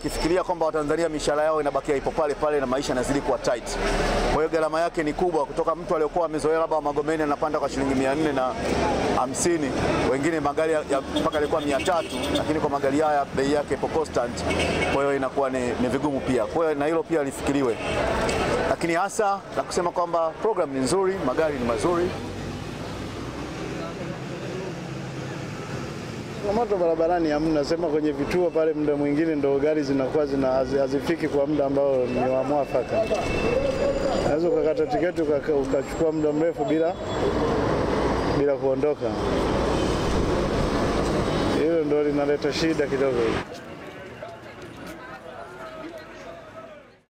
wakifikiria kwamba Watanzania mishahara yao inabakia ipo pale pale na maisha yanazidi kuwa tight. Kwa hiyo gharama yake ni kubwa, kutoka mtu aliyokuwa amezoea labda Magomeni anapanda kwa shilingi mia nne na hamsini, wengine magari ya ya mpaka alikuwa mia tatu, lakini kwa magari haya bei yake ipo constant, kwa hiyo inakuwa ni, ni vigumu pia. Kwa hiyo na hilo pia lifikiriwe, lakini hasa la kusema kwamba program ni nzuri, magari ni mazuri. Changamoto barabarani hamna, sema kwenye vituo pale, muda mwingine ndo gari zinakuwa zina hazi- hazifiki kwa muda ambao ni wa mwafaka. Unaweza ukakata tiketi ukaka- ukachukua muda mrefu bila bila kuondoka. Hilo ndo linaleta shida kidogo.